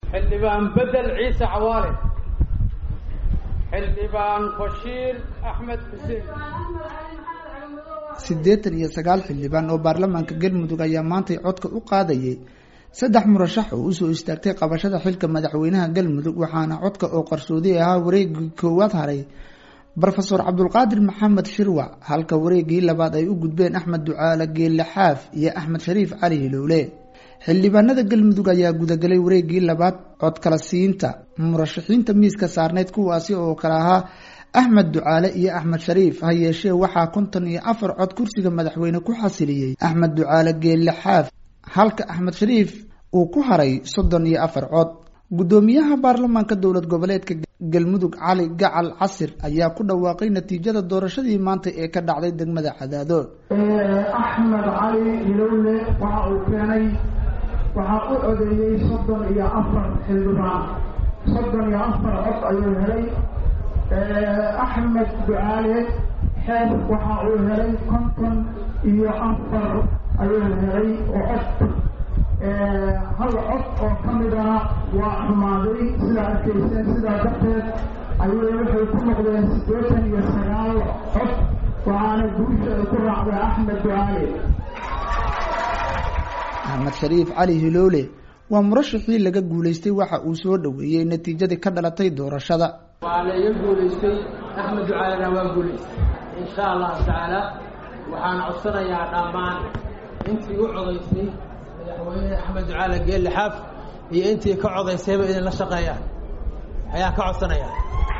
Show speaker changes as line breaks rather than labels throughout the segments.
xildhibaan bedel ciise cawaale xildhibaan bashiir axmed xuseen
siddeetan iyo sagaal xildhibaan oo baarlamaanka galmudug ayaa maantay codka u qaadayay saddex murashax oo usoo istaagtay qabashada xilka madaxweynaha galmudug waxaana codka oo qarsoodi ahaa wareegii koowaad haray rofeor cabdulqaadir maxamed shirwac halka wareegii labaad ay u gudbeen axmed ducaale geelle xaaf iyo axmed shariif cali hilowle xildhibaanada galmudug ayaa gudagalay wareegii labaad cod kala siinta murashaxiinta miiska saarneyd kuwaasi oo kale ahaa axmed ducaale iyo axmed shariif ha yeeshee waxaa konton iyo afar cod kursiga madaxweyne ku xasiliyey axmed ducaale geelle xaaf halka axmed shariif uu ku haray soddon iyo afar cod guddoomiyaha baarlamaanka dowlad goboleedka galmudug cali gacal casir ayaa ku dhawaaqay natiijada doorashadii maanta ee ka dhacday degmada cadaado
axmed cali hilowle waxa uu keenay waxaa u codeeyey soddon iyo afar xildhibaan soddon iyo afar cod ayuu helay axmed ducaale xeef waxa uu helay konton iyo afar ayuu helay oo cod hal cod oo ka midana waa xumaaday sidaa arkayseen sidaa darteed ayay waxay ku noqdeen siddeetan iyo sagaal cod waxaana guusha ay ku raacday axmed ducaale
axmed shariif cali hiloole waa murashaxii laga guulaystay waxa uu soo dhoweeyey natiijadii ka dhalatay doorashada
waa la iga guulaystay axmed ducaalena waa guulaystay insha allahu tacaala waxaan codsanayaa dhammaan intii u codaysay madaxweyne axmed ducaale geelle xaaf iyo intii ka codaysayba idinla shaqeeyaan ayaan ka codsanayaa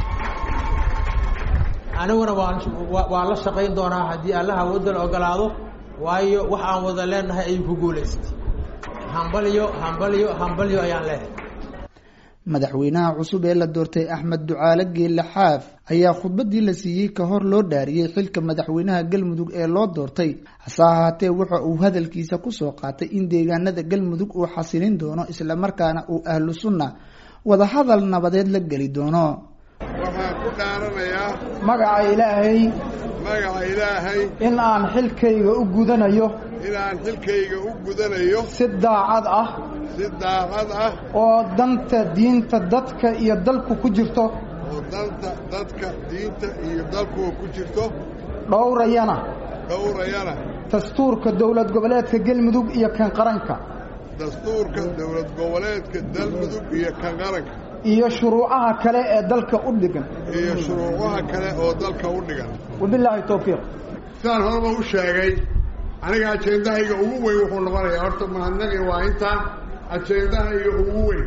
aniguna waa la shaqayn doonaa haddii allaha wadal ogolaado waayo wax aan wada leenahay ayuu ku guulaystay hambalyo hambalyo hambalyo ayaan leehay
madaxweynaha cusub ee la doortay axmed ducaale geelle xaaf ayaa khudbadii la siiyey ka hor loo dhaariyey xilka madaxweynaha galmudug ee loo doortay hase ahaatee waxa uu hadalkiisa kusoo qaatay in deegaanada galmudug uu xasilin doono islamarkaana uu ahlu sunna wadahadal nabadeed la geli doono
waxaan ku dhaaranayaa
magaca ilaahay
magaca ilaahay
in aan xilkayga u gudanayo
inaan xilkayga u gudanayo
si daacad ah
si daacad ah
oo danta diinta dadka iyo dalku ku jirto
oo danta dadka diinta iyo dalkuwa ku jirto
dhowrayana
dhowrayana
dastuurka dowlad goboleedka galmudug iyo kan qaranka
dastuurka dowlad goboleedka galmudug iyo kan qaranka
iyo shuruucaha kale ee dalka u dhigan
iyo shuruucaha kale oo dalka u dhigan
wabilaahi towfiiq
sidaan horeba u sheegay aniga ajeendahayga ugu weyn wuxuu noqonayaa horta mahadnaqi waa intaa ajeendahayga ugu weyn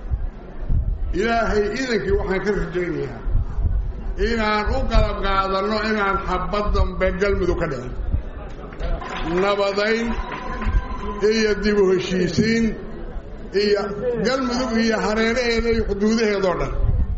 ilaahay idankii waxaan ka rajaynayaa inaan u qalab qaadanno inaan xabad dambe galmudug ka dhicin nabadayn iyo dib u heshiisiin iyo galmudug iyo hareeraheeda iyo xuduudaheedoo dhan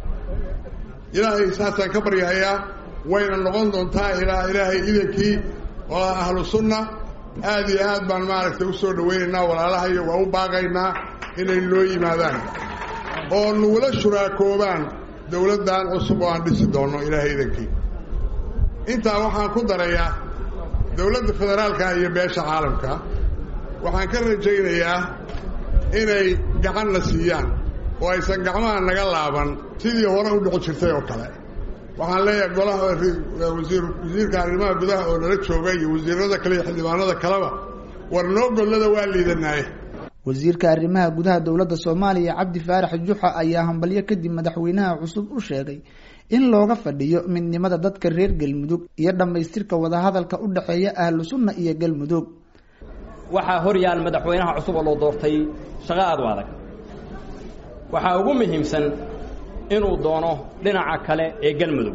ilaahay saasaan ka baryahayaa wayna noqon doontaa ilaa ilaahay idankii oo ah ahlu sunna aad iyo aad baan maaragtay u soo dhawaynaynaa walaalahayo waa u baaqaynaa inay noo yimaadaan oo nugula shuraakoobaan dowladdan cusub oo aan dhisi doonno ilaahay idankii intaa waxaan ku darayaa dowladda federaalka iyo beesha caalamka waxaan ka rajaynayaa inay gacanna siiyaan oo aysan gacmaha naga laaban sidii hore u dhici jirtay oo kale waxaan leeyahay golaha wasiir wasiirka arrimaha gudaha oo nala jooga iyo wasiirada kale iyo xildhibaanada kaleba war noo gollada waa liidanaaye
wasiirka arrimaha gudaha dowladda soomaaliya cabdi faarax juxa ayaa hambalyo kadib madaxweynaha cusub u sheegay in looga fadhiyo midnimada dadka reer galmudug iyo dhammaystirka wadahadalka u dhexeeya ahlu sunna iyo galmudug
waxaa hor yaal madaxweynaha cusub oo loo doortay shaqo aad u adag waxaa ugu muhiimsan inuu doono dhinaca kale ee galmudug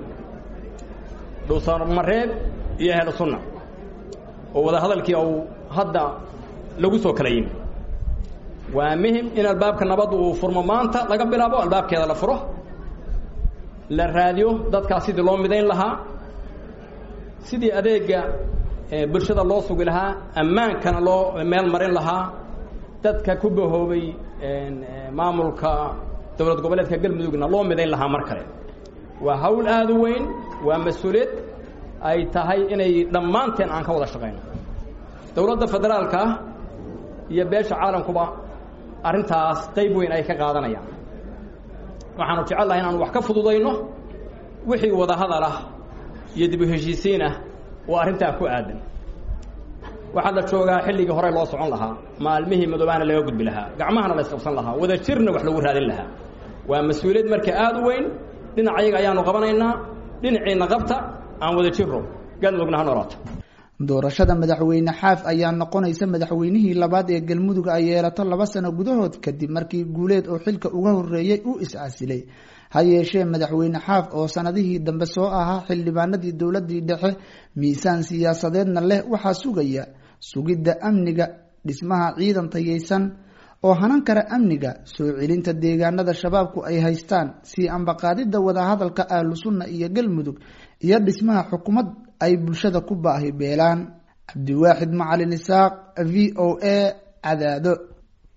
dhuusamareeb iyo ahlu sunna oo wadahadalkii uu hadda lagu soo kala yimi waa muhim in albaabka nabadda uu furmo maanta laga bilaabo albaabkeeda la furo la raadiyo dadkaas sidii loo midayn lahaa sidii adeega bulshada loo sugi lahaa ammaankana loo meel marin lahaa dadka ku bahoobay maamulka dowlad goboleedka galmudugna loo midayn lahaa mar kale waa hawl aad u weyn waa mas-uuliyad ay tahay inay dhammaanteen aan ka wada shaqayno dowladda federaalka iyo beesha caalamkuba arrintaas qayb weyn ay ka qaadanayaan waxaanu jecelnahay inaanu wax ka fududayno wixii wadahadal ah iyo dib u heshiisiin ah oo arrintaa ku aadan waxaa la joogaa xilligii hore loo socon lahaa maalmihii madoobaana laga gudbi lahaa gacmahana la isqabsan lahaa wada jirna wax lagu raadin lahaa waa mas-uuliyad marka aada u weyn dhinac ayaga ayaanu qabanaynaa dhinaciina qabta aan wada jirro galmudugna ha noolaato
doorashada madaxweyne xaaf ayaa noqonaysa madaxweynihii labaad ee galmudug ay yeelato laba sano gudahood kadib markii guuleed oo xilka uga horeeyey uu is-casilay ha yeeshee madaxweyne xaaf oo sanadihii dambe soo ahaa xildhibaanadii dowladii dhexe miisaan siyaasadeedna leh waxaa sugaya sugidda amniga dhismaha ciidan tayeysan oo hanan kara amniga soo celinta deegaanada shabaabku ay haystaan sii ambaqaadidda wadahadalka ahlu sunna iyo galmudug iyo dhismaha xukuumad ay bulshada ku baahi beelaan cabdiwaaxid macalin isaaq v o a cadaado